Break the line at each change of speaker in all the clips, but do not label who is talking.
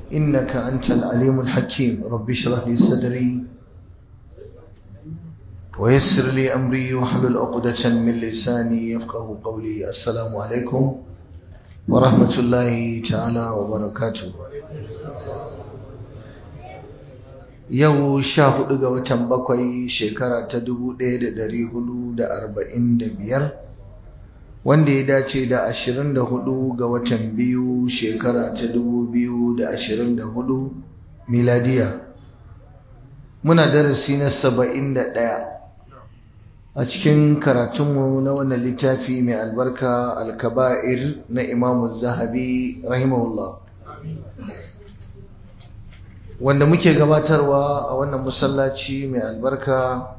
إنك أنت العليم الحكيم رب اشرح لي صدري ويسر لي أمري واحلل عقدة من لساني يفقه قولي السلام عليكم ورحمة الله تعالى وبركاته yau sha hudu ga watan bakwai shekara ta dubu ɗaya da dari hudu da arba'in da biyar wanda ya dace da ashirin da hudu ga watan biyu shekara ta dubu biyu da ashirin da hudu miladiya muna darasi na saba'in da ɗaya a cikin karatunmu na wannan littafi mai albarka alkaba'ir na imamu zahabi rahimahullah wanda muke gabatarwa a wannan masallaci mai albarka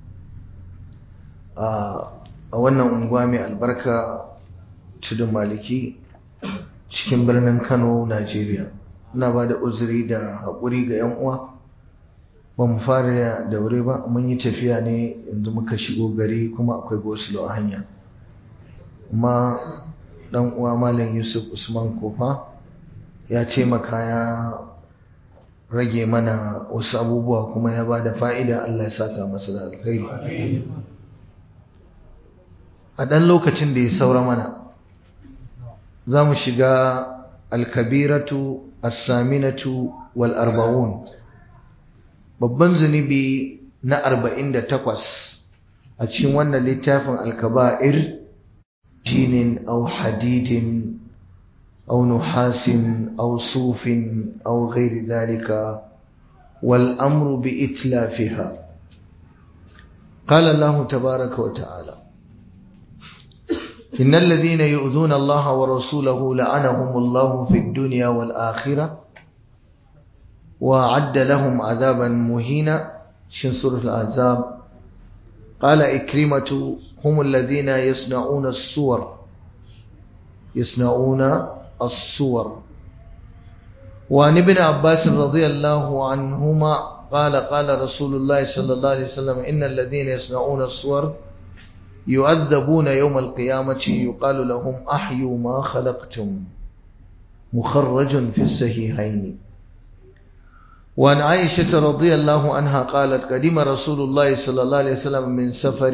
a wannan unguwa mai albarka tudun maliki cikin birnin kano najeriya ina ba da uzuri da haƙuri ga 'yan uwa ba mu fara da wuri ba mun yi tafiya ne yanzu muka shigo gari kuma akwai gosulo a hanya amma ɗan uwa malam yusuf usman kofa ya taimaka ya rage mana wasu abubuwa kuma ya ba da fa'ida Allah ya saka masa da alkhairi a ɗan lokacin da ya saura mana za mu shiga alkabiratu assaminatu wal arba'un babban zunubi na arba'in da takwas a cikin wannan littafin alkaba'ir jinin au hadidin أو نحاس أو صوف أو غير ذلك والأمر بإتلافها قال الله تبارك وتعالى إن الذين يؤذون الله ورسوله لعنهم الله في الدنيا والآخرة وعد لهم عذابا مهينا شن سورة الأعزاب قال إكرمة هم الذين يصنعون الصور يصنعون الصور وعن ابن عباس رضي الله عنهما قال قال رسول الله صلى الله عليه وسلم إن الذين يصنعون الصور يؤذبون يوم القيامة يقال لهم أحيوا ما خلقتم مخرج في الصحيحين وعن عائشة رضي الله عنها قالت قدم رسول الله صلى الله عليه وسلم من سفر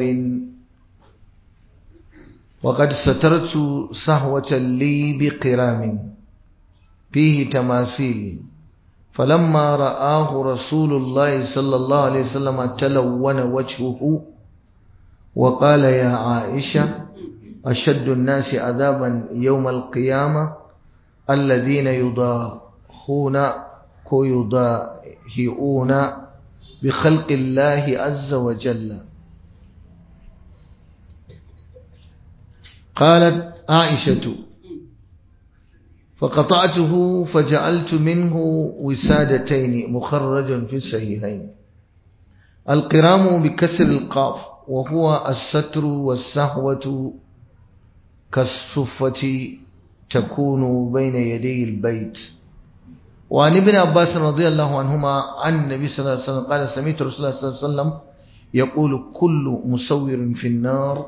وقد سترت صهوة لي بقرام فيه تماثيل فلما رآه رسول الله صلى الله عليه وسلم تلون وجهه وقال يا عائشة أشد الناس عذابا يوم القيامة الذين يضاهون يضاهئون بخلق الله عز وجل قالت عائشة فقطعته فجعلت منه وسادتين مخرج في الصحيحين القرام بكسر القاف وهو الستر والسهوة كالصفة تكون بين يدي البيت وعن ابن عباس رضي الله عنهما عن النبي صلى الله عليه وسلم قال سمعت رسول الله صلى الله عليه وسلم يقول كل مصور في النار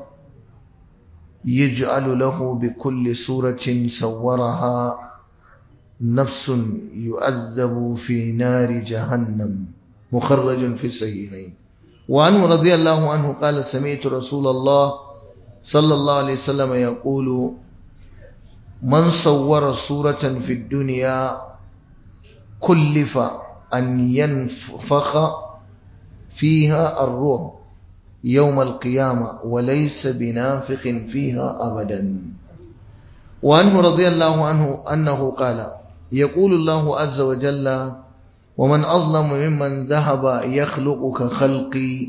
يجعل له بكل صورة صورها نفس يؤذب في نار جهنم مخرج في الصحيحين وعنه رضي الله عنه قال سمعت رسول الله صلى الله عليه وسلم يقول من صور صورة في الدنيا كلف أن ينفخ فيها الروح يوم القيامة وليس بنافق فيها أبدا وعنه رضي الله عنه أنه قال يقول الله عز وجل ومن أظلم ممن ذهب يخلق كخلقي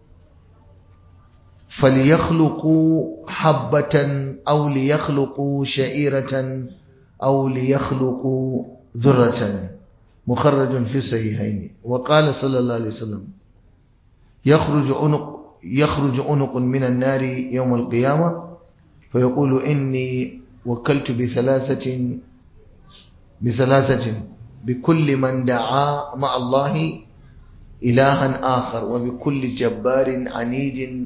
فليخلقوا حبة أو ليخلقوا شعيرة أو ليخلقوا ذرة مخرج في الصحيحين وقال صلى الله عليه وسلم يخرج عنق يخرج عنق من النار يوم القيامة فيقول إني وكلت بثلاثة بثلاثة بكل من دعا مع الله إلها آخر وبكل جبار عنيد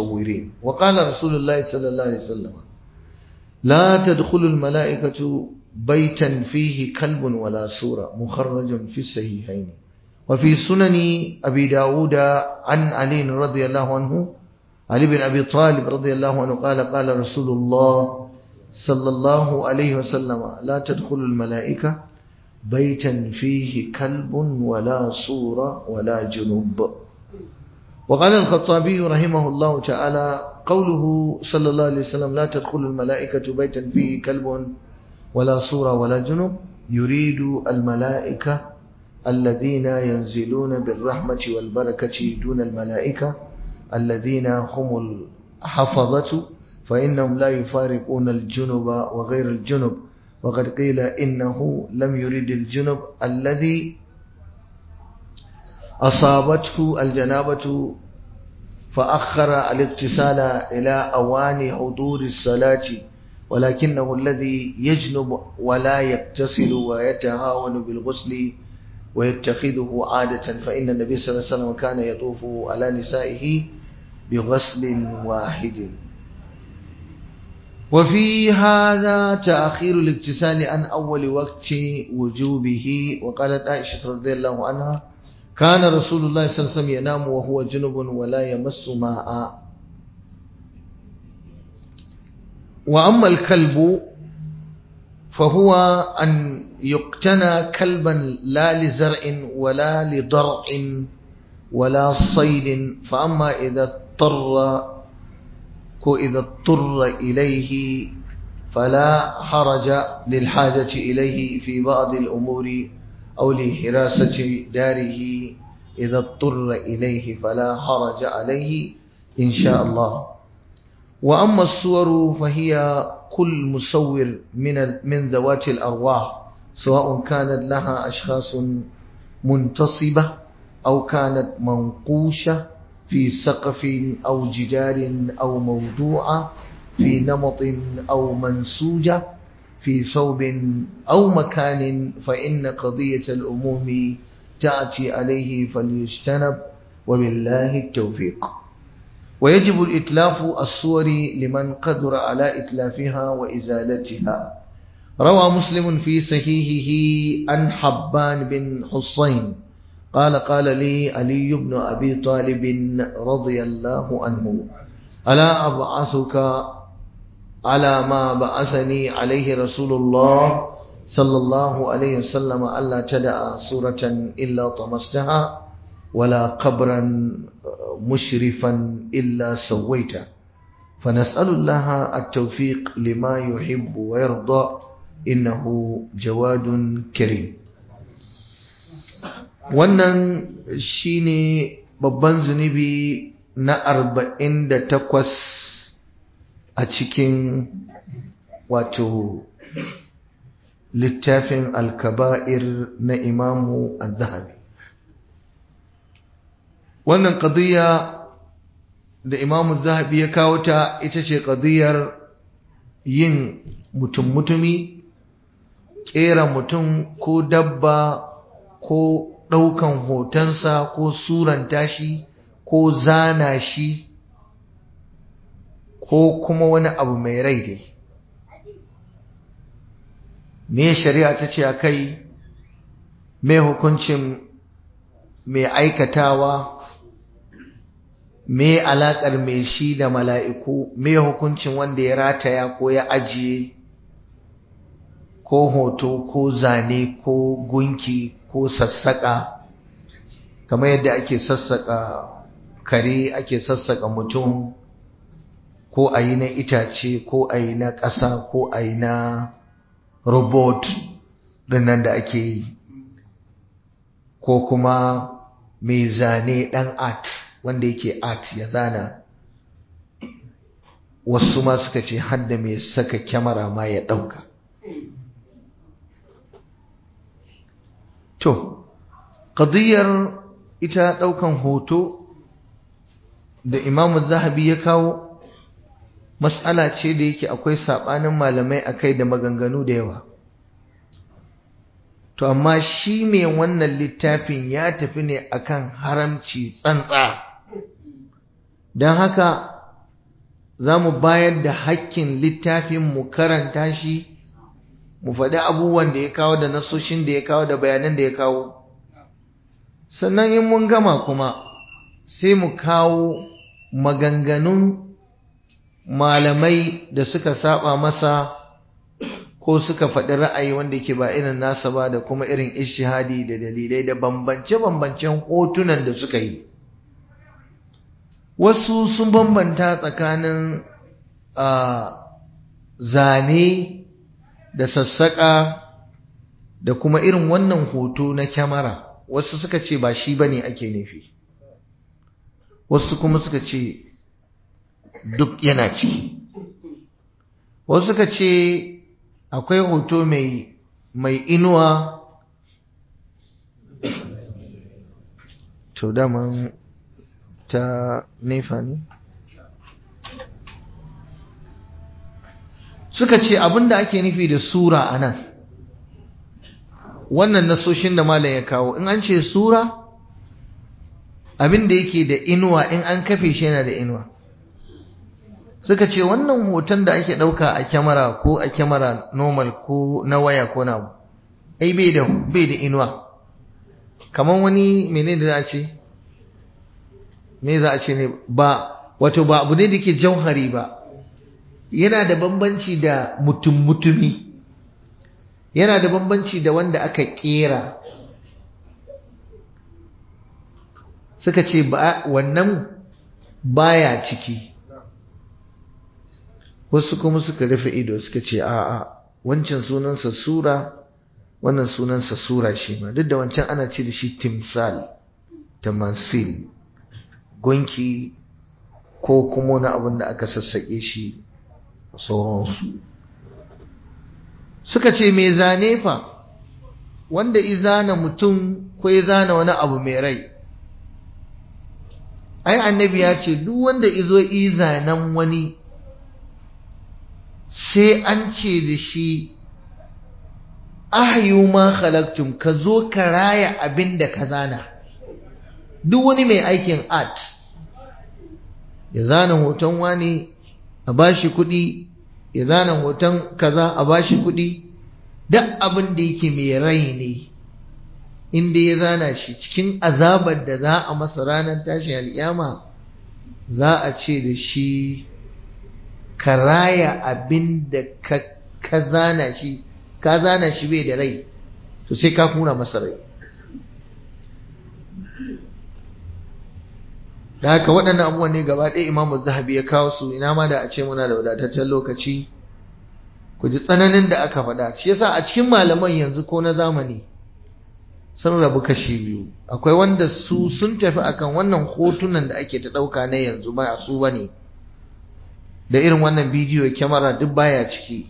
وبالمصورين وقال رسول الله صلى الله عليه وسلم لا تدخل الملائكة بيتا فيه كلب ولا سورة مخرج في الصحيحين وفي سنن أبي داود عن علي رضي الله عنه علي بن أبي طالب رضي الله عنه قال قال رسول الله صلى الله عليه وسلم لا تدخل الملائكة بيتا فيه كلب ولا صورة ولا جنوب وقال الخطابي رحمه الله تعالى قوله صلى الله عليه وسلم لا تدخل الملائكة بيتا فيه كلب ولا صورة ولا جنوب يريد الملائكة الذين ينزلون بالرحمة والبركة دون الملائكة الذين هم الحفظة فإنهم لا يفارقون الجنب وغير الجنب وقد قيل إنه لم يريد الجنب الذي أصابته الجنابة فأخر الاغتسال إلى أوان حضور الصلاة ولكنه الذي يجنب ولا يغتسل ويتهاون بالغسل ويتخذه عادة فإن النبي صلى الله عليه وسلم كان يطوف على نسائه بغسل واحد وفي هذا تأخير الاغتسال عن أول وقت وجوبه وقالت عائشة رضي الله عنها كان رسول الله صلى الله عليه وسلم ينام وهو جنب ولا يمس ماء وأما الكلب فهو أن يقتنى كلبا لا لزرع ولا لضرع ولا صيد فأما إذا اضطر إذا اضطر إليه فلا حرج للحاجة إليه في بعض الأمور أو لحراسة داره إذا اضطر إليه فلا حرج عليه إن شاء الله وأما الصور فهي كل مصور من من ذوات الأرواح سواء كانت لها أشخاص منتصبة أو كانت منقوشة في سقف أو جدار أو موضوعة في نمط أو منسوجة في ثوب أو مكان فإن قضية الأموم تأتي عليه فليجتنب وبالله التوفيق ويجب الإتلاف الصور لمن قدر على إتلافها وإزالتها روى مسلم في صحيحه عن حبان بن حصين قال قال لي علي بن أبي طالب رضي الله عنه ألا أبعثك على ما بعثني عليه رسول الله صلى الله عليه وسلم ألا تدع صورة إلا طمستها ولا قبرا مشرفا إلا سويته فنسأل الله التوفيق لما يحب ويرضى إنه جواد كريم wannan shine babban zunubi na arba'in da takwas a cikin wato littafin alkaba'ir na imamu al-zahabi wannan ƙadiyya da imamu zahabi ya kawo ta ita ce ƙadiyyar yin mutum-mutumi ƙera mutum ko dabba ko ɗaukan hotonsa ko suranta shi ko zana shi ko kuma wani abu mai rai dai me shari'a ta ce a kai me hukuncin mai aikatawa me alaƙar mai shi da mala'iku me hukuncin wanda ya rataya ko ya ajiye ko hoto ko zane ko gunki ko sassaƙa kamar yadda ake sassaƙa kare ake sassaƙa mutum ko a yi na itace ko a yi na ƙasa ko a yi na robot nan da ake yi ko kuma mai zane ɗan art wanda yake art ya zana wasu ma suka ce hadda mai saka kyamara ma ya ɗauka To, ƙadiyar ita ɗaukan hoto da imamu zahabi ya kawo, matsala ce da yake akwai saɓanin malamai a kai da maganganu da yawa. To, amma shi mai wannan littafin ya tafi ne akan haramci tsantsa. Don haka, za mu bayar da hakkin littafin mu karanta shi, mu faɗi abubuwan da ya kawo da nasoshin da ya kawo da bayanan da ya kawo sannan in mun gama kuma sai mu kawo maganganun malamai da suka saba masa ko suka faɗi ra'ayi wanda ke ba irin nasa ba da kuma irin ishihadi da dalilai da bambance-bambancen hotunan da suka yi wasu sun bambanta tsakanin zane da sassaƙa da kuma irin wannan hoto na kyamara wasu suka ce ba shi bane ake nufi wasu kuma suka ce duk yana ciki wasu suka ce akwai hoto mai mai inuwa to daman ta nefa ne suka ce abinda ake nufi da sura a nan wannan nasoshin da malam ya kawo in an ce sura abinda yake da inuwa in an kafe shi yana da inuwa suka ce wannan hoton da ake ɗauka a kyamara ko a kyamara normal ko na waya ko na ai bai da bai da inuwa kamar wani menene da za a ce me za a ce ne ba wato ba abu ne da ke jauhari ba yana da bambanci da mutum-mutumi yana da bambanci da wanda aka kera suka ce ba wannan baya ciki wasu kuma suka rufe ido suka ce a'a wancan sunansa sura wannan sunansa sura shi ma duk da wancan ana ce da shi timsal tamasil gunki ko kuma wani abin da aka sassaƙe shi sauransu suka ce mai zane fa wanda izana mutum ko ya zana wani abu mai rai ai annabi ya ce duk wanda izo izanen wani sai an ce da shi ahyu ma khalaqtum ka zo ka raya abin da ka zana duk wani mai aikin art ya zana hoton wani a bashi kuɗi ya zana hoton kaza a bashi kuɗi duk abin da yake mai rai ne inda ya zana shi cikin azabar da za a masa ranar tashin al'yama za a ce da shi ka raya abin da ka zana shi ka zana shi bai da rai to sai ka kuna masa rai da haka waɗannan abubuwan ne gaba ɗaya imamu zahabi ya kawo su ina ma da a ce muna da wadataccen lokaci ku ji tsananin da aka faɗa shi yasa a cikin malaman yanzu ko na zamani sun rabu kashi biyu akwai wanda su sun tafi akan wannan hotunan da ake ta ɗauka na yanzu ba su ba ne da irin wannan bidiyo kyamara duk baya ciki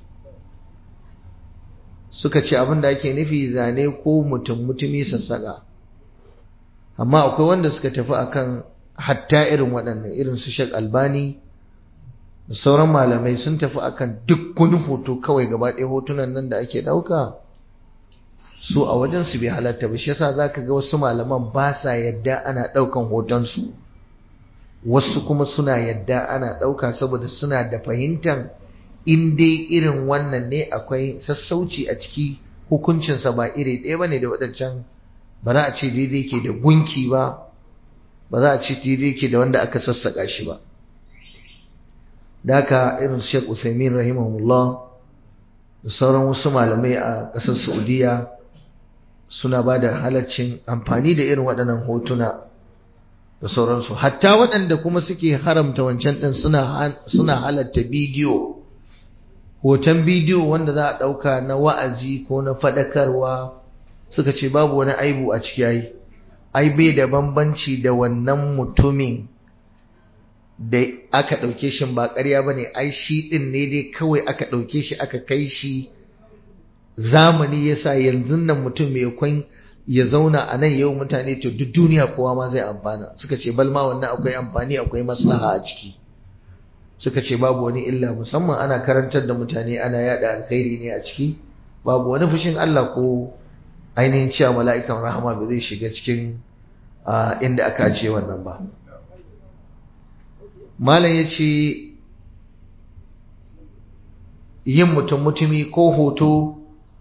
suka ce abin da ake nufi zane ko mutum mutumi sassaƙa amma akwai wanda suka tafi akan hatta irin waɗannan irin su shek albani da sauran malamai sun tafi akan duk wani hoto kawai gaba ɗaya hotunan nan da ake ɗauka su a wajen su bai halatta ba shi yasa zaka ga wasu malaman ba sa yadda ana ɗaukan hotonsu wasu kuma suna yadda ana ɗauka saboda suna da fahimtar in dai irin wannan ne akwai sassauci a ciki hukuncinsa ba iri ɗaya bane da waɗancan ba za a ce daidai ke da gunki ba ba za a ce daidai ke da wanda aka sassaƙa shi ba da haka irin Sheikh Usaimin rahimahullah da sauran wasu malamai a ƙasar Saudiya suna ba da halaccin amfani da irin waɗannan hotuna da sauransu hatta waɗanda kuma suke haramta wancan ɗin suna halatta bidiyo hoton bidiyo wanda za a ɗauka na wa'azi ko na faɗakarwa suka ce babu wani aibu a ciki yayi ai bai da bambanci da wannan mutumin da aka ɗauke shi ba ƙarya ba ne ai shi ɗin ne dai kawai aka ɗauke shi aka kai shi zamani yasa yanzu nan mutum mai kwan ya zauna a nan yau mutane to duk duniya kowa ma zai amfana suka ce bal ma wannan akwai amfani akwai maslaha a ciki suka ce babu wani illa musamman ana karantar da mutane ana yada alkhairi ne a ciki babu wani fushin Allah ko ainihin cewa mala'ikan rahama ba zai shiga cikin inda aka ce wannan ba malam ya ce yin mutum mutumi ko hoto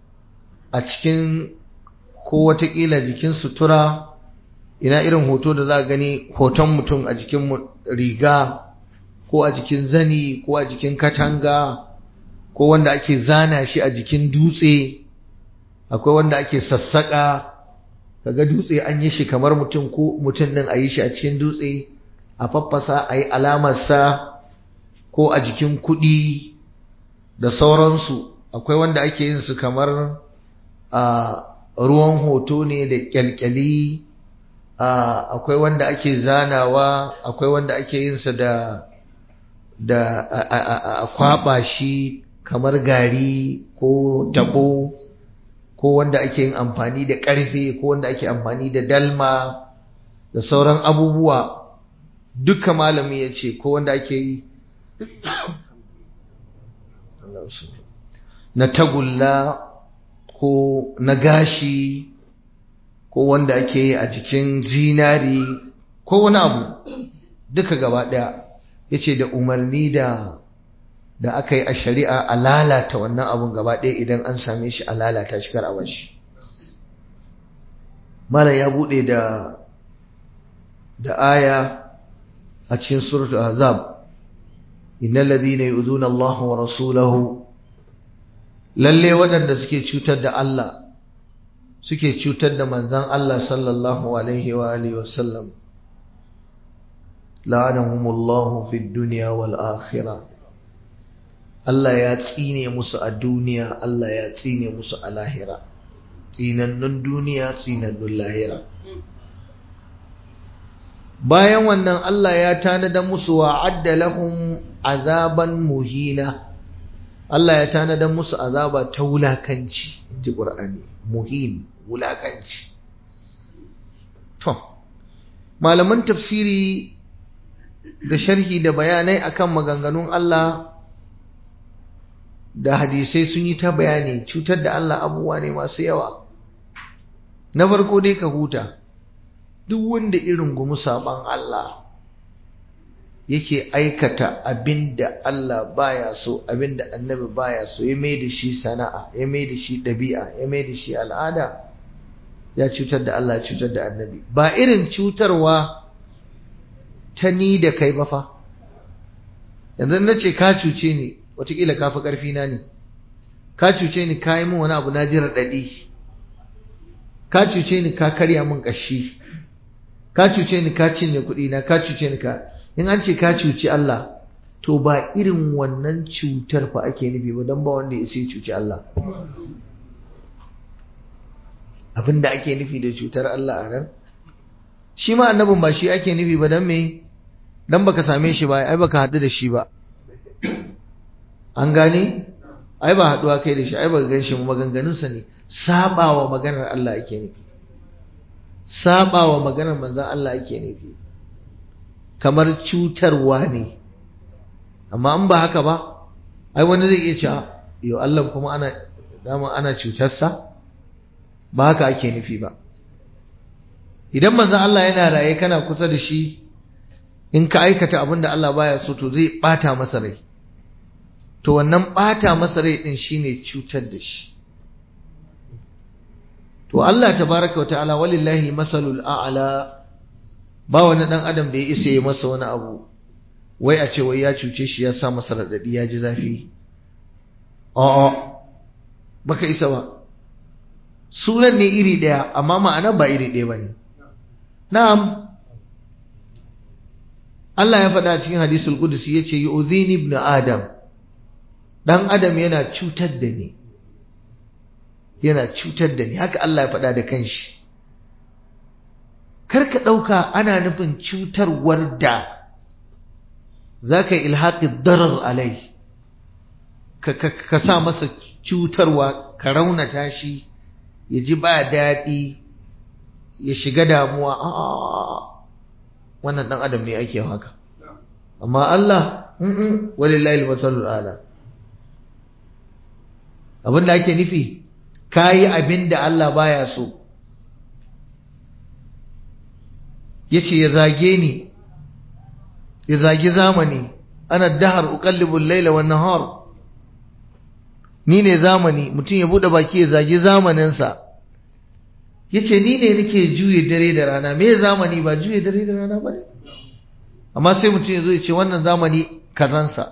a cikin ko watakila jikin sutura ina irin hoto da za gani hoton mutum a jikin riga ko a jikin zani ko a jikin katanga ko wanda ake zana shi a jikin dutse akwai wanda ake sassaka kaga dutse an yi shi kamar mutum ko mutum din a yi shi a cikin dutse a faffasa a yi alamarsa ko a jikin kuɗi da sauransu akwai wanda ake yin su kamar a ruwan hoto ne da kyalkyali akwai wanda ake zanawa akwai wanda ake yin sa da da a kwaba shi kamar gari ko tabo ko wanda ake yin amfani da ƙarfe ko wanda ake amfani da dalma da sauran abubuwa duka malami ya ce ko wanda ake yi na tagulla ko na gashi ko wanda ake yi a jikin zinari ko wani abu duka gaba ɗaya ya ce da umarni da da aka yi a shari'a a lalata wannan abun gaba ɗaya idan an same shi a lalata shi kar a bashi mala ya buɗe da da aya a cikin suratul azab innal ladhina yu'zuna Allah wa rasulahu lalle waɗanda suke cutar da Allah suke cutar da manzon Allah sallallahu alaihi wa alihi wa sallam la'anahumullahu fid dunya wal akhirah Allah ya tsine musu a duniya Allah ya tsine musu a lahira tsinannun duniya tsinannun lahira bayan wannan Allah ya tanada musu wa'adda lahum azaban muhina Allah ya tanada musu azaba ta wulakanci ji Qur'ani muhin wulakanci to malaman tafsiri da sharhi da bayanai akan maganganun Allah da hadisai sun yi ta bayani cutar da Allah abubuwa ne masu yawa na farko dai ka huta duk wanda irin gumu saban Allah yake aikata abinda Allah baya so abinda annabi baya so ya mai da shi sana'a ya mai da shi ɗabi'a ya mai da shi al'ada ya cutar da Allah ya cutar da annabi ba irin cutarwa ta ni da kai ba fa yanzu na ce ka cuce ni watakila ka fi ƙarfi na ne ka cuce ni ka yi min wani abu na ji raɗaɗi ka cuce ni ka karya min ƙashi ka cuce ni ka cinye kuɗi na ka cuce ni ka in an ce ka cuci Allah to ba irin wannan cutar fa ake nufi ba don ba wanda ya sai cuci Allah abinda ake nufi da cutar Allah a nan shi ma annabin ba shi ake nufi ba don me don baka same shi ba ai baka haɗu da shi ba an gane ai ba haɗuwa kai da shi ai baka gan shi maganganunsa ne sabawa maganar Allah ake nufi sabawa maganar manzon Allah ake nufi kamar cutarwa ne amma an ba haka ba ai wani zai iya cewa yo Allah kuma ana dama ana cutarsa ba haka ake nufi ba idan manzon Allah yana raye kana kusa da shi in ka aikata abin da Allah baya so to zai bata masa rai to wannan bata masa rai din shine cutar da shi to Allah tabaraka wataala walillahi almasalul a'la ba wani dan adam da ya isa ya masa wani abu wai a ce wai ya cuce shi ya sa masa radadi ya ji zafi a'a baka isa ba sunan ne iri daya amma ma'ana ba iri daya bane na'am Allah ya faɗa cikin hadisul qudsi yace yu'dhini ibn adam dan adam yana cutar da ni yana cutar da ni haka Allah ya faɗa da kanshi karka ɗauka ana nufin cutarwar da za ka yi ilhaƙi darar alai ka sa masa cutarwa ka raunata shi ya ji ba daɗi ya shiga damuwa a wannan ɗan adam ne ake haka amma Allah walillahi masalul ala abin da ake nufi ka yi abin da Allah baya so ya ce ya zage ni ya zagi zamani ana dahar uqallibul laila wan nahar ni ne zamani mutum ya buɗe baki ya zagi zamaninsa ya ce ni ne nake juye dare da rana me zamani ba juye dare da rana ba ne amma sai mutum ya zo ya ce wannan zamani kazansa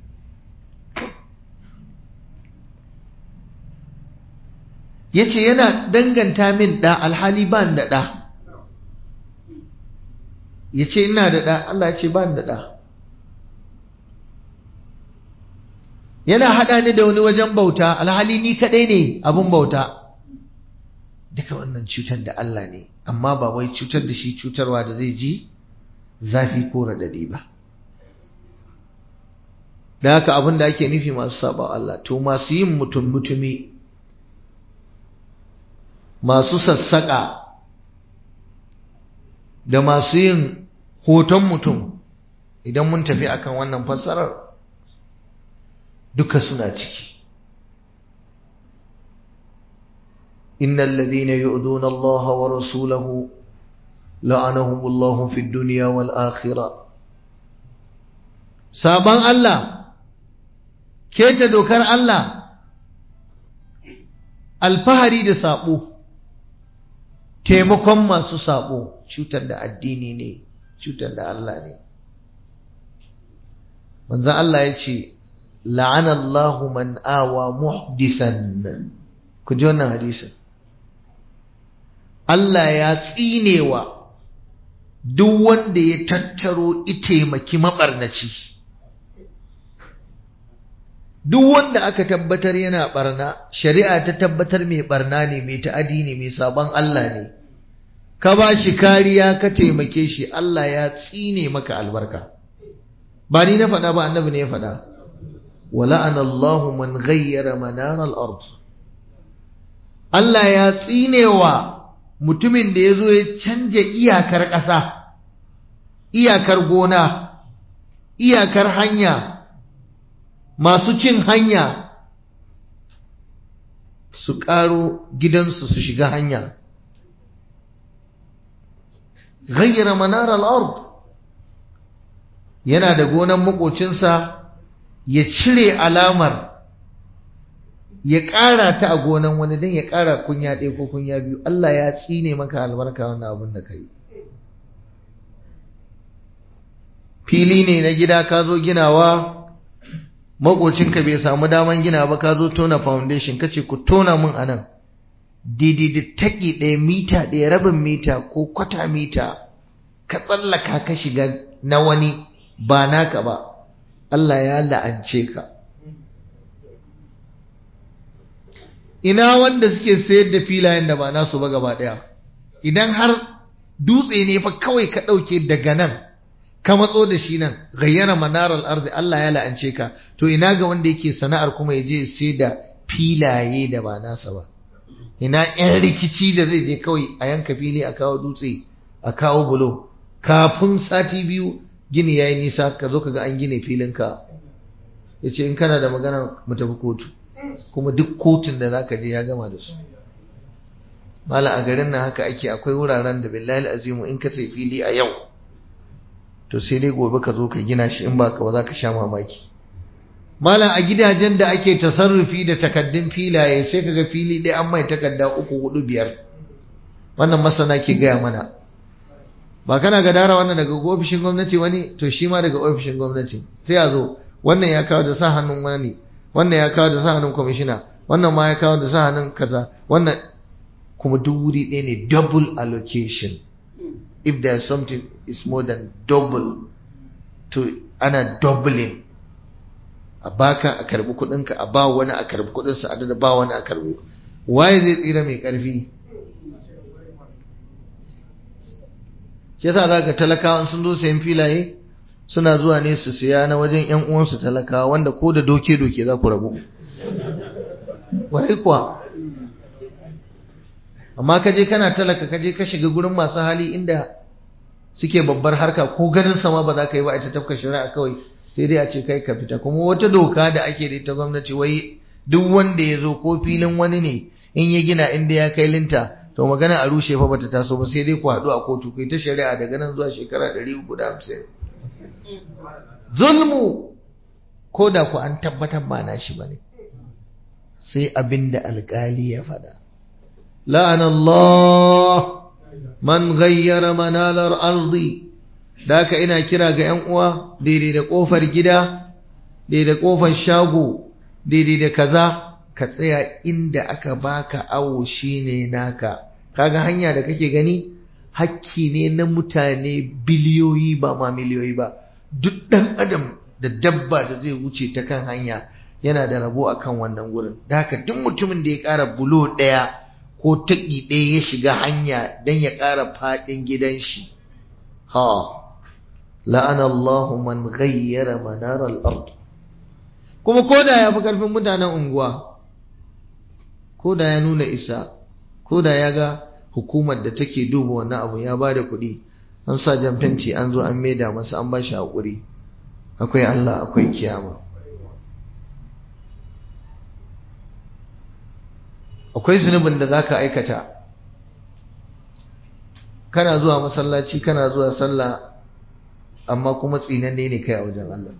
ya ce yana danganta min ɗa alhali ba da ɗa ya ce ina da ɗa Allah ya ce ba da ɗa yana haɗa ni da wani wajen bauta alhali ni kaɗai ne abin bauta duka wannan cutar da Allah ne amma ba wai cutar da shi cutarwa da zai ji zafi ko raɗaɗi ba da haka abin da ake nufi masu saba Allah to masu yin mutum mutumi masu sassaƙa da masu yin hoton mutum idan mun tafi akan wannan fassarar duka suna ciki innal ladhina yu'duna Allah wa rasulahu la'anahum Allah fid dunya wal akhirah saban Allah keta dokar Allah alfahari da sabo taimakon masu sabo cutar da addini ne cutar da Allah ne manzon Allah ya ce la'anallahu man awa muhdisan ku ji wannan hadisin Allah ya tsinewa duk wanda ya tattaro itaimaki mabarnaci duk wanda aka tabbatar yana barna shari'a ta tabbatar mai barna ne mai ta'adi ne mai sabon Allah ne ka ba shi kariya ka taimake shi Allah ya tsine maka albarka ba ni na faɗa ba annabi ne ya faɗa wala'ana Allahu man ghayyara manar al-ard Allah ya tsinewa mutumin da ya zo ya canja iyakar ƙasa iyakar gona iyakar hanya masu cin hanya su ƙaro gidansu su shiga hanya ghayyara manar al-ard yana da gonan makocinsa ya cire alamar ya ƙara ta a gonan wani don ya ƙara kunya ɗaya ko kunya biyu Allah ya tsine maka albarka wannan abin da ka yi fili ne na gida ka zo ginawa makocinka bai samu daman gina ba ka zo tona foundation ka ce ku tona mun anan daidai da taƙi ɗaya mita ɗaya rabin mita ko kwata mita ka tsallaka ka shiga na wani ba naka ba Allah ya la'ance ka ina wanda suke sayar da filayen da ba nasu ba gaba ɗaya idan har dutse ne fa kawai ka ɗauke daga nan ka matso da shi nan gayyana manarar arzi Allah ya la'ance ka to ina ga wanda yake sana'ar kuma ya je sai da filaye da ba nasa ba ina yan rikici da zai je kawai a yanka fili a kawo dutse a kawo bulo kafin sati biyu gini ya yi nisa ka zo ka ga an gine filinka ya ce in kana da magana mu tafi kotu kuma duk kotun da za ka je ya gama da su mala a garin nan haka ake akwai wuraren da billahi azimu in ka sai fili a yau to sai dai gobe ka zo ka gina shi in ba ka ba za ka sha mamaki malam a gidajen da ake tasarrufi da takaddun filaye sai kaga fili ɗaya an mai takadda uku hudu biyar wannan masana ke gaya mana ba kana gadara wannan daga ofishin gwamnati wani to shi ma daga ofishin gwamnati sai a zo wannan ya kawo da sa hannun wani wannan ya kawo da sa hannun kwamishina wannan ma ya kawo da sa hannun kaza wannan kuma duk wuri ɗaya ne double allocation if there is something is more than double to ana doubling a baka a karbi kudinka a ba wani a karbi kudinsa a da ba wani a karbi waye zai tsira mai karfi shi yasa za ka talakawan sun zo sayan filaye suna zuwa ne su siya na wajen yan uwansu talakawa wanda ko da doke doke za ku rabu wai kuwa amma ka je kana talaka ka je ka shiga gurin masu hali inda suke babbar harka ko ganin sama ba za ka yi ba a ta tafka shari'a kawai sai dai a ce kai ka fita kuma wata doka da ake da ita gwamnati wai duk wanda ya zo ko filin wani ne in ya gina inda ya kai linta to magana a rushe fa bata taso ba sai dai ku haɗu a kotu kai ta shari'a daga nan zuwa shekara ɗari uku da hamsin zulmu ko da ku an tabbatar ba na shi ba ne sai abin da alƙali ya faɗa la'anallah man ghayyara manalar ardi da haka ina kira ga 'yan uwa daidai da ƙofar gida daidai da ƙofar shago daidai da kaza ka tsaya inda aka baka awo shine naka kaga hanya da kake gani hakki ne na mutane biliyoyi ba ma miliyoyi ba duk ɗan adam da dabba da zai wuce ta kan hanya yana da rabo a kan wannan wurin da haka duk mutumin da ya ƙara bulo ɗaya ko taƙi ɗaya ya shiga hanya don ya ƙara faɗin gidan shi ha la'ana Allahu man ghayyara manaral ard kuma ko da ya fi ƙarfin mutanen unguwa ko da ya nuna isa ko da ya ga hukumar da take duba wannan abu ya ba da kuɗi an sa jan fenti an zo an maida masa an ba shi haƙuri akwai Allah akwai kiyama akwai zunubin da zaka aikata kana zuwa masallaci kana zuwa sallah amma kuma tsinanne ne kai a wajen Allah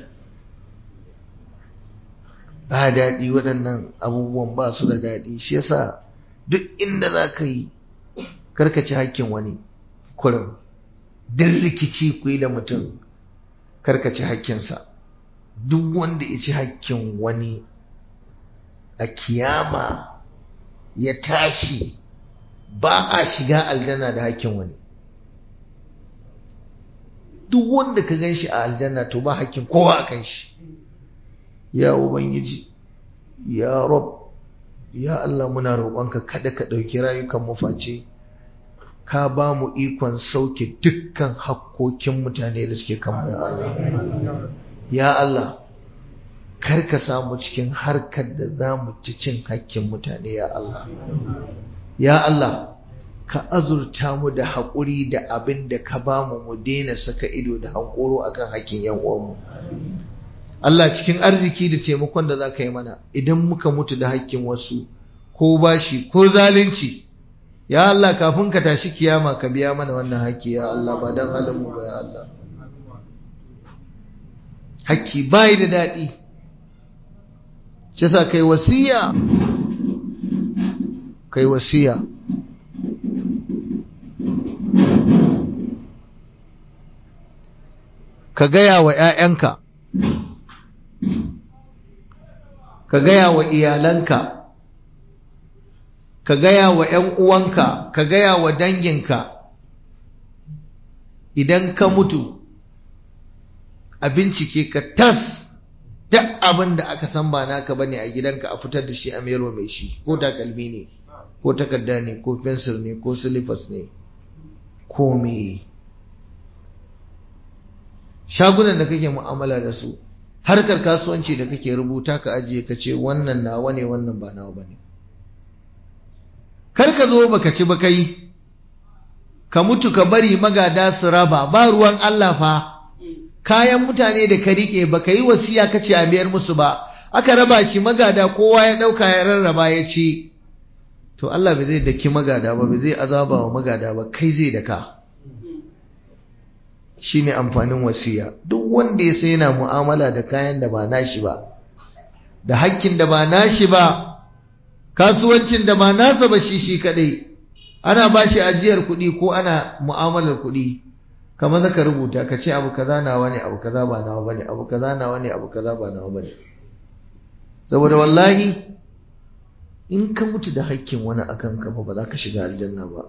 ba daɗi waɗannan abubuwan ba su da daɗi shi yasa duk inda za ka yi karkaci hakkin wani kurin duk rikici ku yi da mutum karkaci hakkinsa duk wanda ya ci hakkin wani a kiyama ya tashi ba a shiga aljanna da hakkin wani duk wanda ka gan shi a aljanna to ba hakkin kowa a kan shi ya ubangiji ya rob ya Allah muna roƙonka kada ka ɗauki rayukan mu face ka ba mu ikon sauke dukkan hakkokin mutane da suke kan ya Allah ya Allah kar ka samu cikin harkar da za mu ci cin hakkin mutane ya Allah ya Allah ka azurta mu da haƙuri da abin da ka ba mu mu daina saka ido da hankoro akan hakkin yan uwanmu Allah cikin arziki da taimakon da za ka yi mana idan muka mutu da hakkin wasu ko bashi ko zalunci ya Allah kafin ka tashi kiyama ka biya mana wannan hakki ya Allah ba dan halin mu ba ya Allah hakki bai da daɗi shi sa kai wasiya kai wasiya ka gaya wa ‘ya'yanka ka gaya wa iyalanka ka gaya wa ‘yan uwanka ka gaya wa danginka idan ka mutu a bincike ka tas duk abin da aka san ba naka bane a gidanka a fitar da shi a mero mai shi ko takalmi ne ko takarda ne ko fensir ne ko silifas ne ko me shagunan da kake mu'amala da su harkar kasuwanci da kake rubuta ka ajiye ka ce wannan nawa ne wannan ba nawa bane kar ka zo baka ci ba kai ka mutu ka bari magada su raba ba ruwan Allah fa kayan mutane da ka rike baka yi wasiya kace a biyar musu ba aka raba shi magada kowa ya dauka ya rarraba ya ci to Allah bai zai daki magada ba bai zai azaba wa magada ba kai zai daka shine amfanin wasiya duk wanda ya sai yana mu'amala da kayan da ba nashi ba da hakkin da ba nashi ba kasuwancin da ba nasa ba shi shi kadai ana bashi ajiyar kuɗi ko ana mu'amalar kuɗi kamar zaka rubuta ka ce abu kaza nawa ne abu kaza ba nawa bane abu kaza nawa ne abu kaza ba nawa bane saboda wallahi in ka mutu da hakkin wani akan ka ba za ka shiga aljanna ba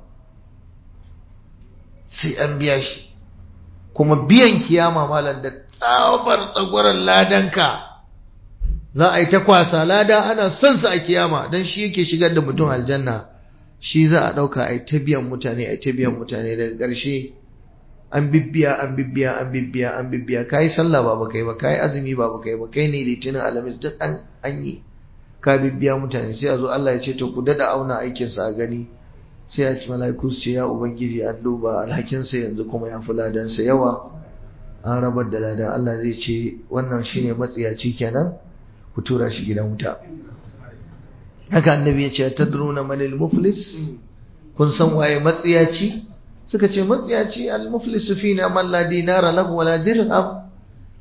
sai an biya shi kuma biyan kiyama malam da tsabar tsagwaron ladanka za a yi ta kwasa lada ana son sa a kiyama don shi yake shigar da mutum aljanna shi za a ɗauka a yi ta biyan mutane a yi ta biyan mutane daga ƙarshe an bibbiya an bibbiya an bibbiya an bibbiya ka yi sallah ba baka yi ba ka yi azumi ba baka yi ba kai ne litinin alamis duk an an yi ka bibbiya mutane sai a zo Allah ya ce to ku dada auna aikinsa a gani sai a ci mala'iku su ce ya ubangiji an duba alhakinsa yanzu kuma ya fi ladansa yawa an rabar da ladan Allah zai ce wannan shine matsiyaci kenan ku tura shi gidan wuta haka annabi ya ce tadruna manil muflis kun san waye matsiyaci suka ce matsiyaci al muflis fina man la dinara lahu wala dirham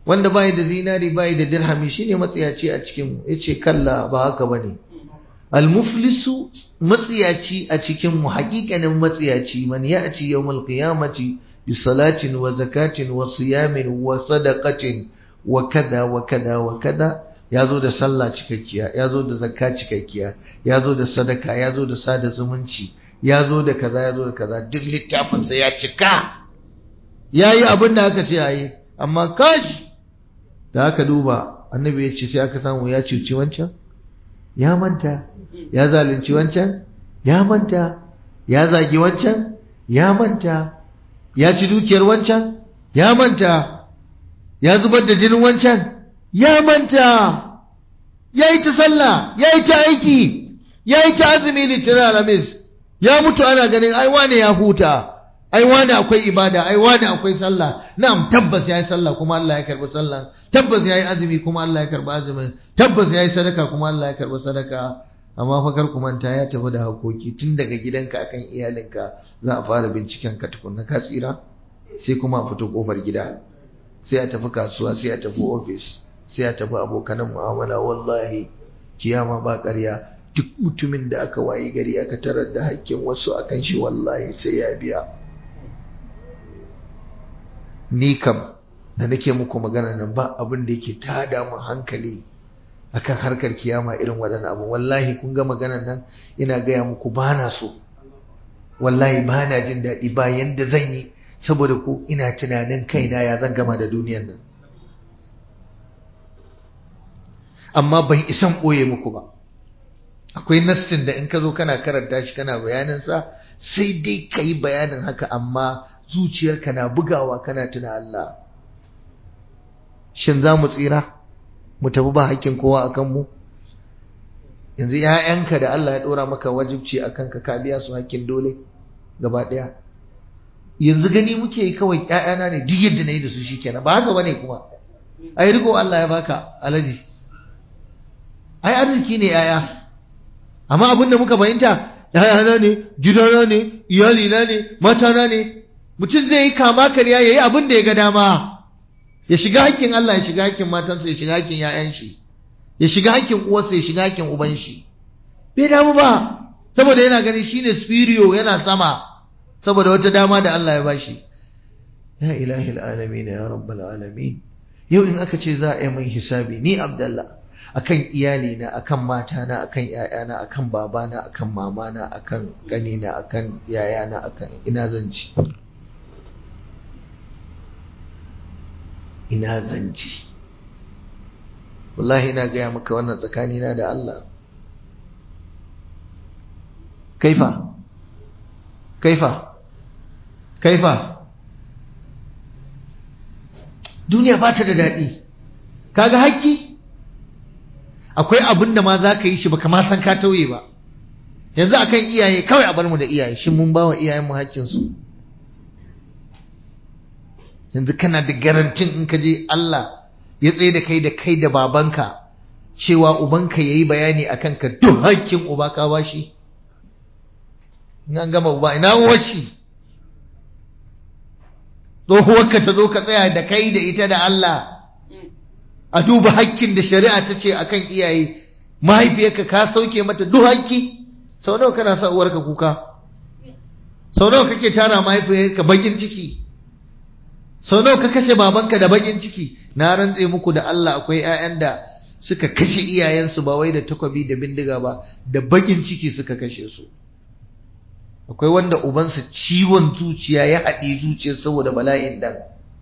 wanda bai da zinari bai da dirhami shine matsiyaci a cikin mu yace kalla ba haka bane almuflisu matsiyaci a cikin mu haƙiƙanin matsiyaci man ya'ti yawmal qiyamati bi salatin wa zakatin wa siyamin wa sadaqatin wa kada wa kada wa kada yazo da sallah cikakkiya yazo da zakka cikakkiya yazo da sadaka yazo da sada zumunci yazo da kaza yazo da kaza duk littafin sa ya cika yayi abin da aka ce yayi amma kashi da aka duba annabi ya ce sai aka samu ya cuci wancan ya manta ya zalunci wancan ya manta ya zagi wancan ya manta ya ci dukiyar wancan ya manta ya zubar da jinin wancan ya manta ya yi ta sallah ya yi ta aiki ya yi ta azumi litinin alamis ya mutu ana ganin ai wane ya huta ai wane akwai ibada ai wane akwai sallah na'am tabbas yayi sallah kuma Allah ya karbi sallah tabbas yayi azumi kuma Allah ya karbi azumin tabbas yayi sadaka kuma Allah ya karbi sadaka amma fa kar ku manta ya tafi da hakoki tun daga gidanka akan iyalinka za a fara binciken ka tukunna ka tsira sai kuma a fito kofar gida sai a tafi kasuwa sai a tafi ofis sai a tafi abokanan mu'amala wallahi kiyama ba ƙarya duk mutumin da aka wayi gari aka tarar da hakkin wasu akan shi wallahi sai ya biya ni kam da nake muku magana nan ba abin da yake tada mu hankali akan harkar kiyama irin waɗannan abu wallahi kun ga maganar nan ina gaya muku ba na so wallahi ba na jin daɗi ba yanda zan yi saboda ku ina tunanin kaina ya zan gama da duniyan nan amma ban isan ɓoye muku ba akwai nassin da in ka zo kana karanta shi kana bayaninsa sai dai ka yi bayanin haka amma zuciyarka na bugawa kana tuna Allah shin za mu tsira mu tafi ba hakkin kowa a kanmu yanzu ‘ya'yanka da Allah ya ɗora maka wajibci a kanka ka biya su hakkin dole gaba ɗaya yanzu gani muke yi kawai ‘ya'yana ne duk yadda na yi da su shi kenan ba haka bane kuma ai riko Allah ya baka alaji ai arziki ne ‘ya'ya amma abin da muka fahimta ‘ya'yana ne gidana ne iyalina ne matana ne mutum zai yi kama karya ya yi abin da ya ga dama ya shiga hakkin Allah ya shiga hakkin matansa ya shiga hakkin ‘ya'yan shi ya shiga hakkin uwarsa ya shiga hakkin uban shi bai damu ba saboda yana ganin shine spiriyo yana sama saboda wata dama da Allah ya bashi ya ilahi alamin ya rabbal alamin yau in aka ce za a yi mai hisabi ni abdallah akan iyali na akan mata na akan ƴaƴana akan babana akan mamana akan ƙanina akan yayana akan ina zan ci ina zan ci wallahi ina gaya maka wannan tsakanina da Allah kaifa kaifa kaifa duniya ba ta da daɗi kaga haƙƙi akwai abin da ma za ka yi shi baka ma san ka tauye ba yanzu akan iyaye kawai a bar mu da iyaye shin mun ba wa iyayenmu haƙƙinsu yanzu kana da garantin in ka je Allah ya tsaye da kai da kai da babanka cewa ubanka yayi bayani akan ka duk hakkin uba ka bashi in an gama uba ina uwar shi tsohuwarka ta zo ka tsaya da kai da ita da Allah a duba hakkin da shari'a ta ce akan iyaye mahaifiyarka ka sauke mata duk hakki sau nawa kana sa uwarka kuka sau nawa kake tara mahaifiyarka bakin ciki sau nawa ka kashe babanka da bakin ciki na rantse muku da Allah akwai ƴaƴan da suka kashe iyayensu ba wai da takwabi da bindiga ba da bakin ciki suka kashe su akwai wanda ubansa ciwon zuciya ya haɗe zuciyar saboda bala'in dan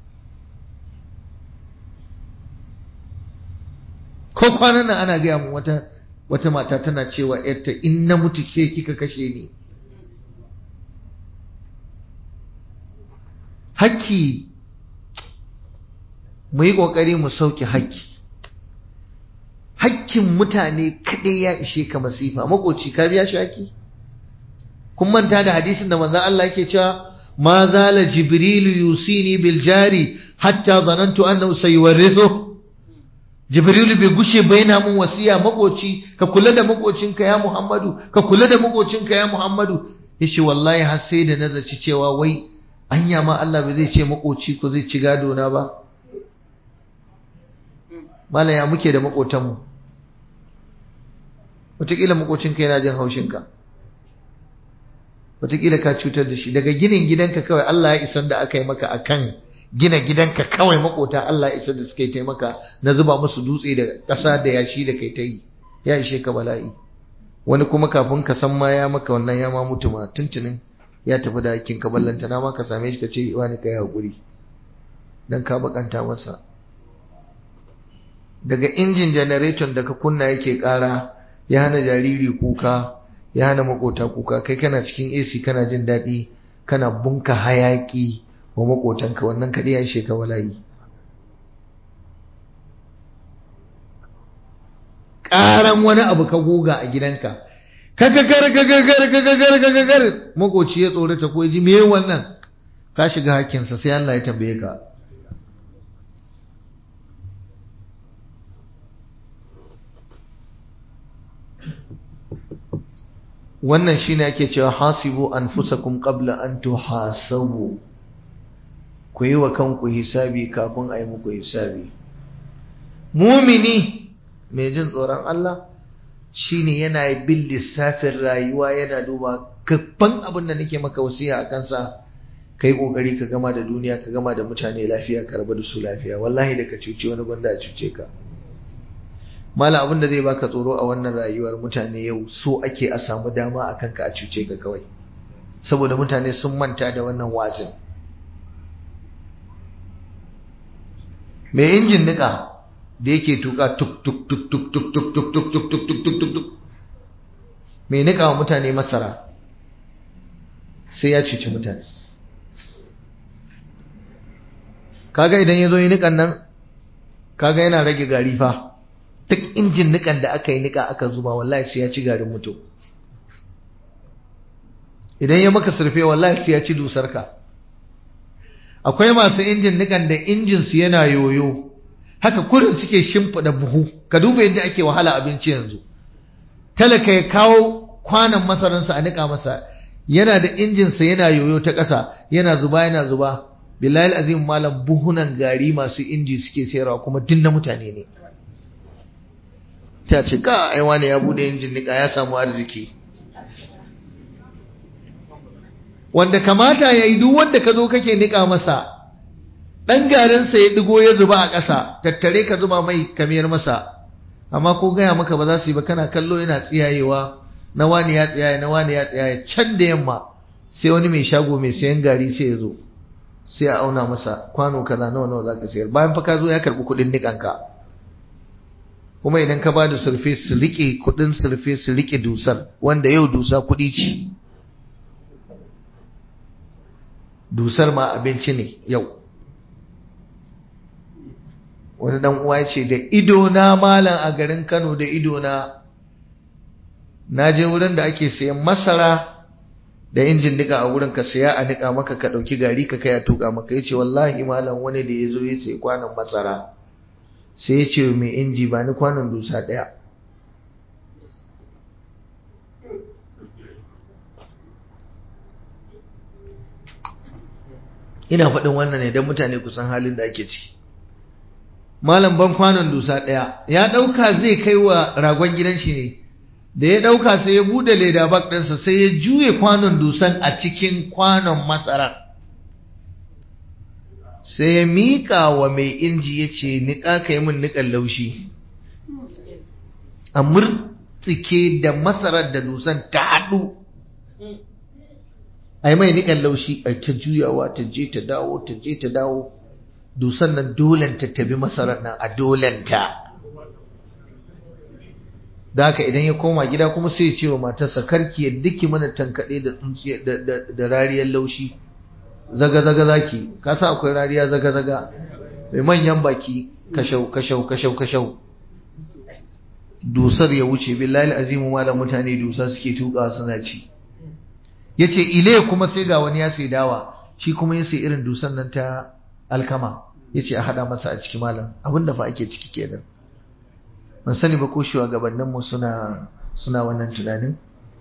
ko kwanan nan ana gaya mu wata wata mata tana cewa yarta in na mutu ke kika kashe ni hakki mu yi ƙoƙari mu sauke hakki hakkin mutane kaɗai ya ishe ka masifa makoci ka biya shi hakki kun manta da hadisin da manzon Allah yake cewa ma zala jibrilu yusini bil jari hatta zanantu annahu sayuwarrithu jibrilu bai gushe ba yana mun wasiya makoci ka kula da makocinka ya muhammadu ka kula da makocinka ya muhammadu yace wallahi har sai da nazaci cewa wai anya ma Allah bai zai ce makoci ko zai ci gado na ba malam ya muke da makotanmu wataƙila makocinka yana jin haushinka wataƙila ka cutar da shi daga ginin gidanka kawai Allah ya isar da aka yi maka akan gina gidanka kawai makota Allah ya isar da suka yi taimaka na zuba musu dutse da ƙasa da yashi da kai ta yi ya ishe ka bala'i wani kuma kafin ka san ma ya maka wannan ya ma mutu ma tuntunin ya tafi da hakkin ka ballanta na ma ka same shi ka ce wani ka yi haƙuri dan ka bakanta masa daga injin janareton da ka kunna yake ƙara ya hana jariri kuka ya hana makota kuka kai kana cikin AC kana jin daɗi kana bunka hayaki wa makotanka wannan kaɗai ya ishe ka walayi ƙaran wani abu ka goga a gidanka kakagar kakagar kakagar kakagar makoci ya tsorata ko ji me wannan ka shiga hakkinsa sai Allah ya tambaye ka wannan shine ake cewa hasibu anfusakum qabla an tuhasabu ku yi wa kanku hisabi kafin a yi muku hisabi mumini mai jin tsoron Allah shine yana bin lissafin rayuwa yana duba gaban abin da nake maka wasiya a kansa kai kokari ka gama da duniya ka gama da mutane lafiya ka rabu da su lafiya wallahi da ka cuce wani gwanda a cuce ka mala abin da zai baka tsoro a wannan rayuwar mutane yau so ake a samu dama a kanka a cuce ka kawai saboda mutane sun manta da wannan wazin mai injin nika da yake tuka tuk tuk tuk tuk tuk tuk tuk tuk tuk tuk tuk tuk tuk tuk mai nika wa mutane masara sai ya cuci mutane kaga idan ya zo yi nikan nan kaga yana rage gari fa duk injin nikan da aka yi nika aka zuba wallahi sai ya ci garin mutum idan ya maka surfe wallahi sai ya ci dusarka akwai masu injin nikan da injin su yana yoyo haka kurin suke shimfiɗa buhu ka duba yadda ake wahala abinci yanzu talaka ya kawo kwanan masaransa a nika masa yana da injinsa yana yoyo ta ƙasa yana zuba yana zuba billahi azim malam buhunan gari masu inji suke sayarwa kuma duk na mutane ne ta ce ka ai wani ya bude injin nika ya samu arziki wanda kamata ya yi duk wanda ka zo kake nika masa ɗan garinsa ya ɗigo ya zuba a ƙasa tattare ka zuba mai kamiyar masa amma ko gaya maka ba za su yi ba kana kallo yana tsiyayewa na wani ya tsiyaye na wani ya tsiyaye can da yamma sai wani mai shago mai sayan gari sai ya zo sai a auna masa kwano kaza nawa nawa zaka sayar bayan fa ka zo ya karbi kuɗin nikanka kuma idan ka bada sulfe su rike kuɗin sulfe su rike dusar wanda yau dusa kuɗi ce dusar ma abinci ne yau wani dan uwa ya ce da ido na malam a garin Kano da ido na na je wurin da ake sayan masara da injin nika a wurin ka saya a nika maka ka dauki gari ka kai a tuka maka yace wallahi malam wani da yazo ya sayi kwanon masara sai ya ce mai inji ba ni kwanon dusa daya ina faɗin wannan ne don mutane kusan halin da ake ciki malam ban kwanon dusa ɗaya ya ɗauka zai kai wa ragon gidan shi ne da ya ɗauka sai ya buɗe leda bak ɗinsa sai ya juye kwanon dusan a cikin kwanon masara sai ya miƙa wa mai inji ya ce niƙa ka yi min niƙan laushi a murtsike da masarar da dusan ta haɗu a yi mai niƙan laushi a ta juyawa ta je ta dawo ta je ta dawo dusan nan dolenta ta bi masarar nan a dolenta da haka idan ya koma gida kuma sai ya ce wa matarsa karki ya duki mana tankaɗe da tsuntsiya da rariyar laushi zaga zaga zaki ka sa akwai rariya zaga zaga mai manyan baki kashau kashau kashau kashau dusar ya wuce billahi azimu malam mutane dusa suke tuka suna ci yace ile kuma sai ga wani ya sai dawa shi kuma ya sai irin dusan nan ta alkama yace a hada masa a ciki malam abinda fa ake ciki kenan ban sani ba ko shugabannin mu suna suna wannan tunanin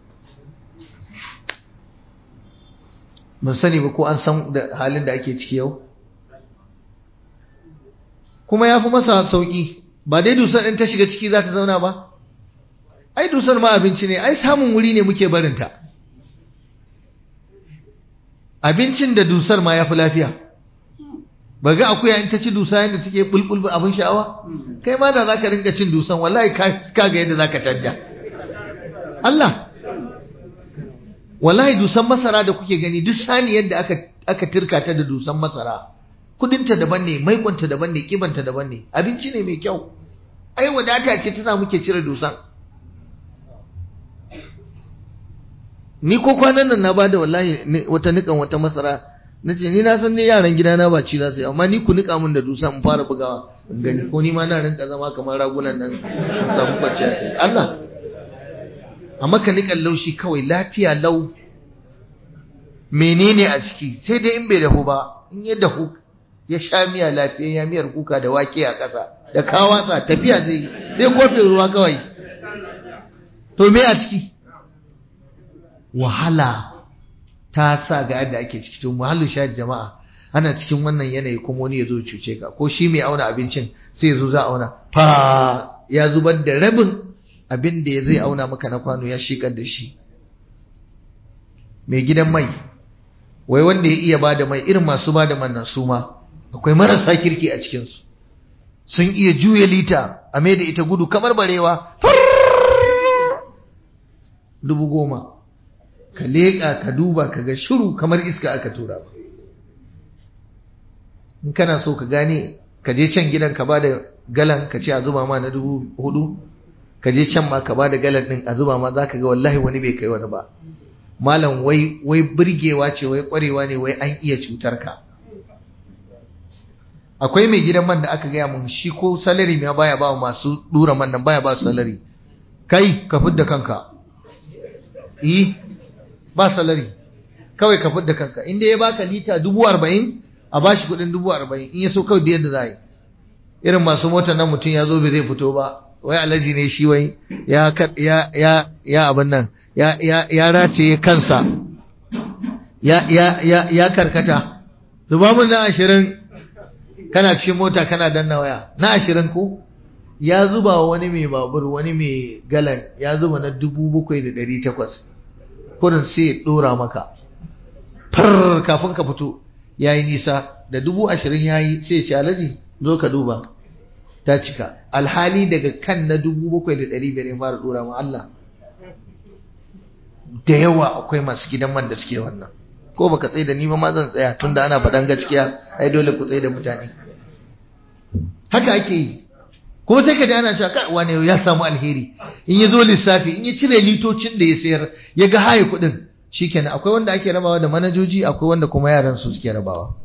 ban sani ba ko an san da halin da ake ciki yau kuma ya fi masa sauki ba dai dusar in ta shiga ciki za ta zauna ba ai dusar ma abinci ne ai samun wuri ne muke barinta abincin da dusar ma ya fi lafiya ba ga akuya in ta ci dusa yadda take bulbul abin sha'awa kai ma da za ka rinka cin dusan wallahi ka ga yadda za ka canja Allah wallahi dusan masara da kuke gani duk sani yadda aka aka tirka ta da dusan masara kudinta daban ne maikonta daban ne kibanta daban ne abinci ne mai kyau ai wadata ce ta sa muke cire dusan ni ko kwanan nan na bada wallahi wata nikan wata masara na ce ni na san ne yaran gidana ba ci za su yi amma ni ku nika min da dusa in fara bugawa in gani ko ni ma na rinka zama kamar ragunan nan samu kwanciya kai Allah amma ka nikan laushi kawai lafiya lau menene a ciki sai dai in bai dahu ba in ya dahu ya sha miya lafiya ya miyar kuka da wake a ƙasa da kawatsa tafiya zai yi sai kofin ruwa kawai to me a ciki wahala ta sa ga yadda ake ciki to muhallin shahid jama'a ana cikin wannan yanayi kuma wani ya zo cuce ka ko shi mai auna abincin sai ya zo za a auna fa ya zubar da rabin abin da ya zai auna maka na kwano ya shikar da shi mai gidan mai wai wanda ya iya bada mai irin masu bada man nan su ma akwai marasa kirki a cikinsu sun iya juya lita a mai da ita gudu kamar barewa dubu goma ka leƙa ka duba ka ga shiru kamar iska aka tura ba in kana so ka gane ka je can gidan ka ba da galan ka ce a zuba ma na dubu hudu ka je can ma ka ba da galan din a zuba ma za ka ga wallahi wani bai kai wani ba malam wai wai burgewa ce wai kwarewa ne wai an iya cutar ka akwai mai gidan man da aka gaya mun shi ko salari ma baya ba masu dura man nan baya ba su salari kai ka fidda kanka eh ba salari kawai ka fidda kanka inda ya baka lita dubu arba'in a bashi kudin dubu arba'in in ya so kawai da yadda za yi irin masu motar nan mutum ya zo bai zai fito ba wai alaji ne shi wai ya ya ya ya abin nan ya ya ya race kansa ya ya ya ya karkata zuba mun na ashirin kana cikin mota kana danna waya na ashirin ko ya zuba wani mai babur wani mai galan ya zuba na dubu bakwai da ɗari takwas kurin sai ya ɗora maka far kafin ka fito ya yi nisa da dubu ashirin ya yi sai ya ce alaji zo ka duba ta cika alhali daga kan na dubu bakwai da ɗari biyar ya fara ɗora ma Allah da yawa akwai masu gidan man da suke wannan ko baka tsaye da ni ba ma zan tsaya tunda ana faɗan gaskiya ai dole ku tsaye da mutane haka ake yi kuma sai ka ji ana cewa kai wane ya samu alheri in ya zo lissafi in ya cire litocin da ya sayar ya ga haye kuɗin shikenan akwai wanda ake rabawa da manajoji akwai wanda kuma yaran su suke rabawa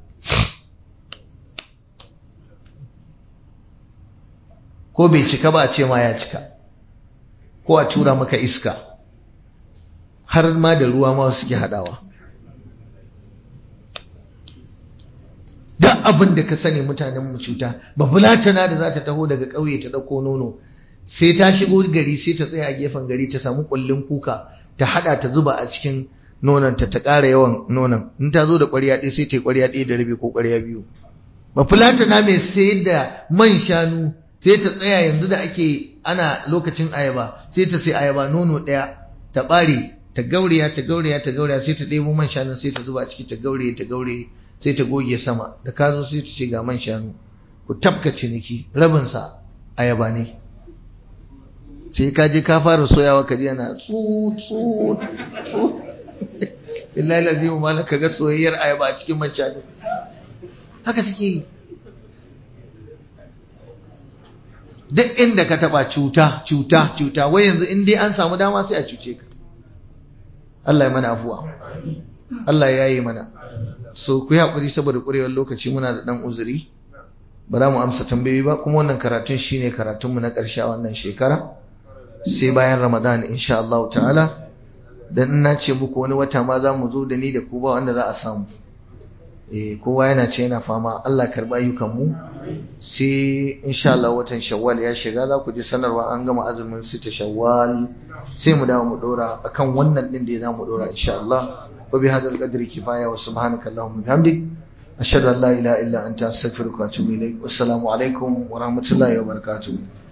ko bai cika ba a ce ma ya cika ko a tura maka iska har ma da ruwa ma suke haɗawa duk abin da ka sani mutanen mu cuta ba fulatana da za ta taho daga ƙauye ta ɗauko nono sai ta shigo gari sai ta tsaya a gefen gari ta samu ƙullin kuka ta haɗa ta zuba a cikin nonon ta ta ƙara yawan nonon in ta zo da ƙwarya ɗaya sai ta yi ƙwarya ɗaya da rabi ko ƙwarya biyu ba fulatana mai sayar da man shanu sai ta tsaya yanzu da ake ana lokacin ayaba sai ta sai ayaba nono ɗaya ta ɓare ta gauraya ta gauraya ta gauraya sai ta ɗebo man shanu sai ta zuba a ciki ta gauraye ta gauraye sai ta goge sama da ka zo sai ta ce ga man shanu ku tafka ciniki rabinsa ayaba ne sai ka je ka fara soyawa ka je yana tsu tsu tsu billahi lazim ma ka ga soyayyar ayaba a cikin man shanu haka suke yi duk inda ka taba cuta cuta cuta wai yanzu in dai an samu dama sai a cuce ka Allah ya mana afuwa Allah ya yi mana so ku yi haƙuri saboda ƙurewar lokaci muna da ɗan uzuri ba za mu amsa tambayoyi ba kuma wannan karatun shine karatunmu na ƙarshe a wannan shekara sai bayan ramadan insha Allah ta'ala dan ina ce muku wani wata ma za mu zo da ni da ku ba wanda za a samu eh kowa yana ce yana fama Allah karba ayyukan mu sai insha Allah watan Shawwal ya shiga za ku ji sanarwa an gama azumin sita Shawwal sai mu dawo mu dora akan wannan din da za mu dora insha Allah wa bi hadal qadri kifaya wa subhanaka allahumma bihamdik ashhadu an la ilaha illa anta astaghfiruka wa atubu ilaik wassalamu alaikum wa rahmatullahi wa barakatuh